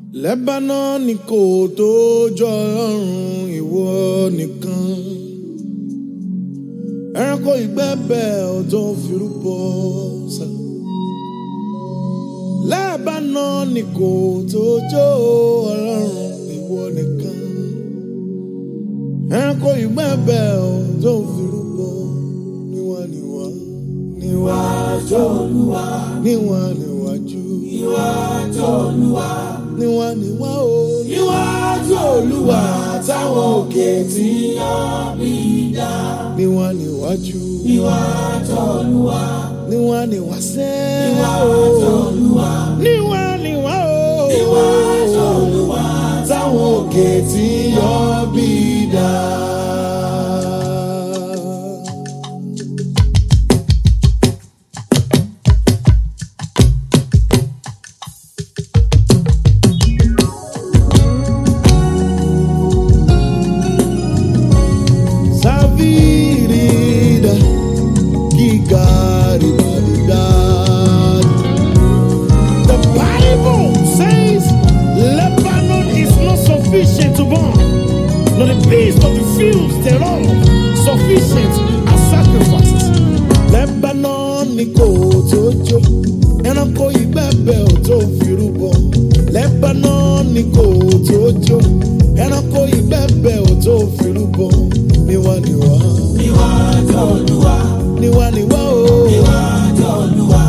Lebanon kò tó jọ ọlọ́run ìwọ nìkan. Ẹranko ìgbẹ́bẹ̀ ò tó firúbọ sá. Lebanon kò tó jọ ọlọ́run ìwọ nìkan. Ẹranko ìgbẹ́bẹ̀ ò tó firúbọ níwá níwá. Níwájú Olúwa. Níwá níwájú. Níwájú Olúwa níwá níwá o. níwájú olúwa táwọn òkè tí yàn mí dá. níwá níwájú. níwájú olúwa. níwá níwá sẹ́. níwájú olúwa. níwá níwá o. níwájú olúwa táwọn òkè tí yàn mí dá. Savirida, Gigaribadida. The Bible says Lebanon is not sufficient to burn, nor the beast of the fields thereof sufficient as sacrifices. Lebanon ni kò tó jó, ẹranko ìgbẹ́bẹ̀ ò tó firúbọ. Lebanon ni kò tó jó, ẹranko ìgbẹ́bẹ̀ ò tó firúbọ. Níwá níwá. Níwájú Olúwa, Níwá níwá o. níwájú Olúwa,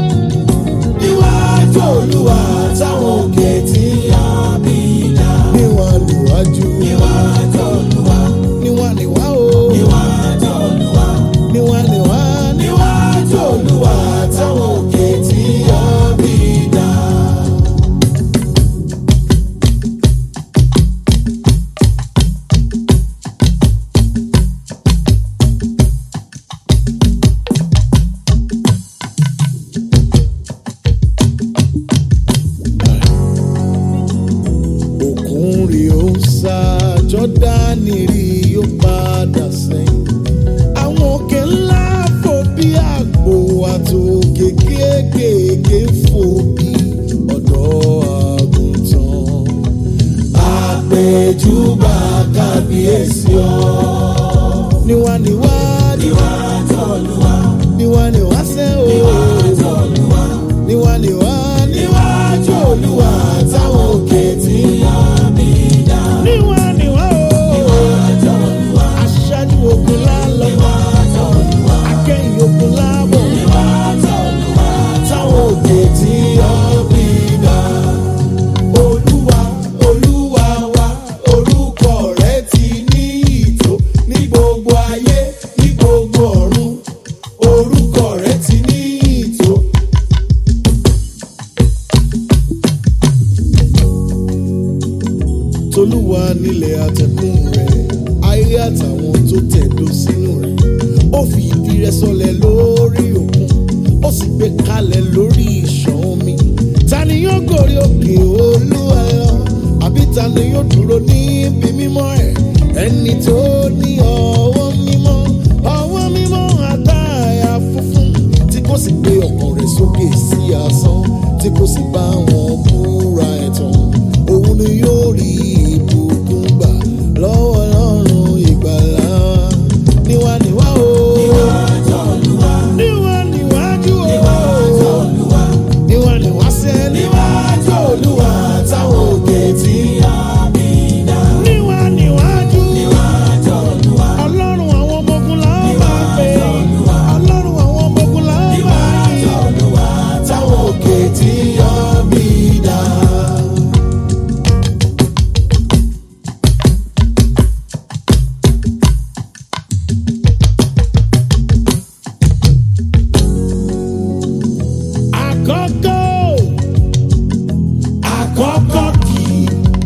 níwájú Olúwa táwọn òkè tí yá mi dá. Níwá níwájú. Níwájú Olúwa, Níwá níwá o. níwájú Olúwa, Níwá níwá. níwájú Olúwa táwọn òkè tí yá mi dá. Òkun rí ó sá, Jọ́dánì rí ó padà sẹ́yìn. Àwọn òkè ńlá fò bí àgbò àtòkè kéékèèké fò bí ọ̀dọ́ àgùntàn. Àpèjúbà kábíyèsí ọ. Níwá níwá Níwájú Olúwa, níwá níwá sẹ́ o. níwájú Olúwa, Níwá níwá níwájú Olúwa táwọn òkè tí yá mi dá. níwá níwá o. Níwájú Olúwa, Aṣáájú ogun lálọ́, níwájú Olúwa. akẹ́yìn ogun lábọ̀. Níwájú Olúwa táwọn òkè tí yá mi dá. Olúwa, Olúwa wa, orúkọ rẹ̀ ti ní ìtò ní gbogbo ayé, ní gbogbo ọ̀run. Orúkọ rẹ̀ ti ní ìtò. tolúwa nílẹ̀ àtẹ̀kùn rẹ̀ ayé àtàwọn tó tẹ̀dó sínú rẹ̀ ó fi ìdí rẹ̀ sọlẹ̀ lórí òkun ó sì gbé kalẹ̀ lórí ìṣàn omi ta ni yóò gòrí òkè olúwa lọ àbí ta ni yóò dúró níbi mímọ́ ẹ̀ ẹni tó ní ọwọ́ mímọ́ ọwọ́ mímọ́ àtàyà funfun tí kò sì gbé ọkàn rẹ̀ sókè sí asán tí kò sì bá wọn búra ẹ̀tàn òun ni yóò rí ìbùkún gbà lọ́wọ́ ọlọ́run ìgbàlá wa. níwá níwá o. Níwájú Olúwa, níwá níwájú o. níwájú Olúwa. níwá níwá sẹ́ Níwájú Olúwa táwọn òkè tí yá mi dá. níwá níwájú. Níwájú Olúwa, ọlọ́run àwọn ọmọ ogun là ń bá pè é. Níwájú Olúwa. ọlọ́run àwọn ọmọ ogun là ń bá níwájú yìn. Olúwa táwọn òkè tí yá mi dá. àkọ́kọ́ Àkọ́kọ́ kì í.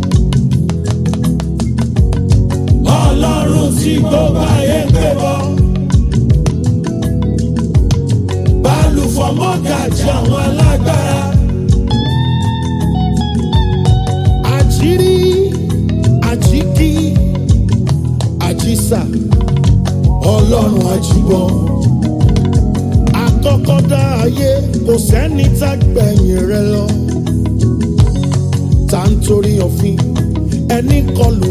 Ọlọ́run tí gbogbo ayé ń pè bọ́. Bálùfọ̀ mọ́gàjì àwọn alágbára. àjírí àjíkí àjísà Ọlọ́run àjùbọ̀. àkọ́kọ́ dá ayé kò sẹ́ni tá gbẹ̀yìn rẹ̀ lọ. ta ń kọlù